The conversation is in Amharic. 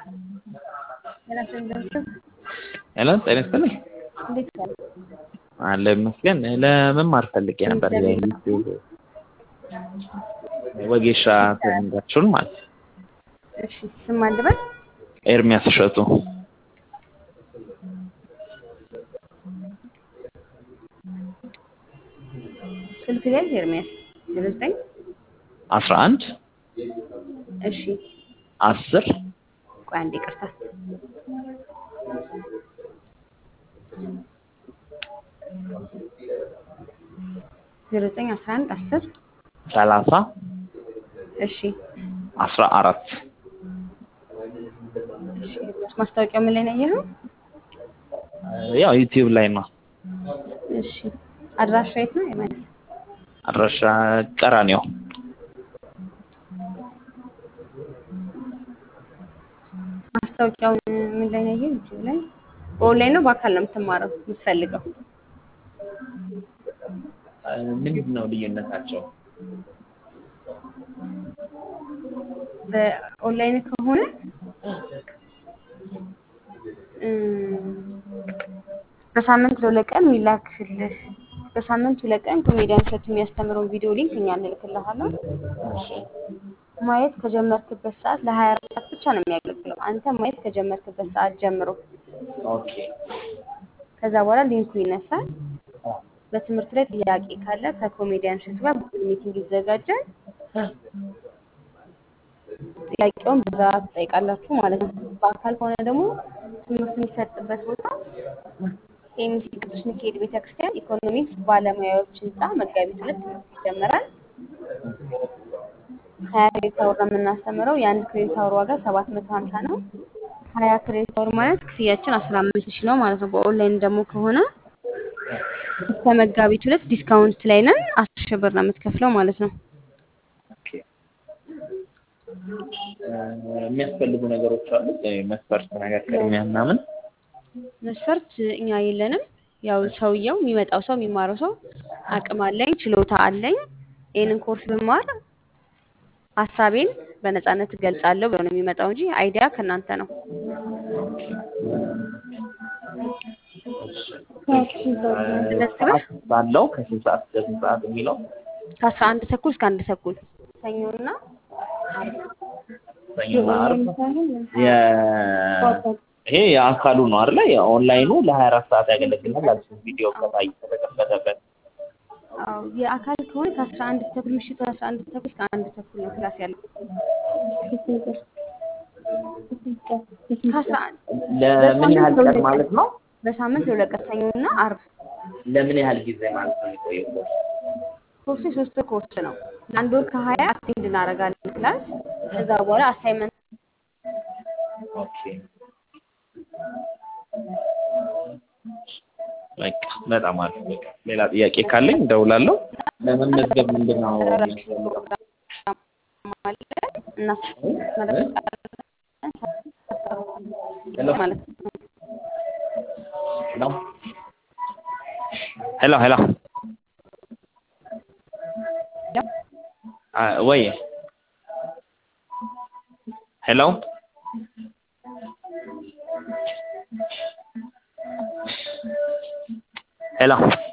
ሄሎ ጤና ይስጥልኝ። እንዴት ዋሉ? አለ ይመስገን። ለመማር ፈልጌ ነበር የዩቲዩብ ወጌሻ ትሬኒንጋችሁን ማለት ነው። እሺ ስም ማን ልበል? ኤርሚያስ እሸቱ ስልክ ላይ ኤርሚያስ ዜሮ ዘጠኝ አስራ አንድ እሺ አስር ቆይ አንዴ ይቅርታ ዜሮ ዘጠኝ አስራ አንድ አስር ሰላሳ እሺ አስራ አራት እሺ ማስታወቂያው ምን ላይ ነው ያየኸው? ያው ዩቲዩብ ላይ ነው። እሺ አድራሻ የት ነው? የማለት አድራሻ ቀራኒዮ ማስታወቂያውን ምን ላይ ነው ያየኸው? ዩቲዩብ ላይ በኦንላይን ነው በአካል ነው የምትማረው የምትፈልገው? ምንድን ነው ልዩነታቸው? በኦንላይን ከሆነ እም፣ በሳምንት ለሁለት ቀን የሚላክልህ በሳምንት ሁለት ቀን ኮሜዲያን እሸቱ የሚያስተምረውን ቪዲዮ ሊንክ እኛ እንልክልሃለን። ማየት ከጀመርክበት ሰዓት ለሀያ አራት ሰዓት ብቻ ነው የሚያገለግለው። አንተ ማየት ከጀመርክበት ሰዓት ጀምሮ ኦኬ ከዛ በኋላ ሊንኩ ይነሳል። በትምህርት ላይ ጥያቄ ካለ ከኮሜዲያን እሸቱ ጋር ጉግል ሚቲንግ ይዘጋጃል። ጥያቄውን በዛ ትጠይቃላችሁ ማለት ነው። በአካል ከሆነ ደግሞ ትምህርት የሚሰጥበት ቦታ ኤምሲ ቅዱስ ሚካኤል ቤተክርስቲያን ኢኮኖሚክስ ባለሙያዎች ህንፃ መጋቢት ሁለት ትምህርት ይጀምራል። ሀያ ክሬዲት አወር ነው የምናስተምረው። የአንድ ክሬዲት አወር ዋጋ ሰባት መቶ ሀምሳ ነው። ሀያ ክሬዲት አወር ማለት ክፍያችን አስራ አምስት ሺህ ነው ማለት ነው። በኦንላይን ደግሞ ከሆነ እስከ መጋቢት ሁለት ዲስካውንት ላይ ነን። አስር ሺህ ብር ነው የምትከፍለው ማለት ነው። ኦኬ። የሚያስፈልጉ ነገሮች አሉ መስፈርት ነገር ቅድሚያ ምናምን መስፈርት እኛ የለንም። ያው ሰውየው የሚመጣው ሰው የሚማረው ሰው አቅም አለኝ ችሎታ አለኝ ይህንን ኮርስ ብማር ሀሳቤን በነፃነት እገልጻለሁ ብሎ ነው የሚመጣው እንጂ አይዲያ ከእናንተ ነው። ሰዓት ባለው ከስንት ሰዓት እስከ ስንት ሰዓት የሚለው ከአስራ አንድ ተኩል እስከ አንድ ተኩል ሰኞና ዓርብ ሰኞና ዓርብ የ- ይሄ የአካሉ ነው አይደለ? የኦንላይኑ ለሀያ አራት ሰዓት ያገለግላል አልኩት። ቪዲዮ ከታይ ከተከፈተበት አዎ የአካል ከሆነ ከአስራ አንድ ተኩል ምሽቱ አስራ አንድ ተኩል እስከ አንድ ተኩል ነው ክላስ ያለው። ከአስራ አንድ ለምን ያህል በሳምንት ቀን ማለት ነው? በሳምንት ለሁለት ቀን ሰኞና ዓርብ ለምን ያህል ጊዜ ማለት ነው የሚቆየው? ኮርሱ የሶስት ወር ኮርስ ነው። ለአንድ ወር ከሀያ አቴንድ እናደርጋለን ክላስ። ከዛ በኋላ አሳይመንት ኦኬ በቃ በጣም አሪፍ። በቃ ሌላ ጥያቄ ካለኝ እደውላለሁ። ለመመዝገብ ምንድን ነው የሚያስፈልገው? ፕሮግራም አለ እናስመረቃለን ሄሎ ማለት ነው። ሄሎ ሄሎ ሄሎ አ ወይ ሄሎ ሄሎ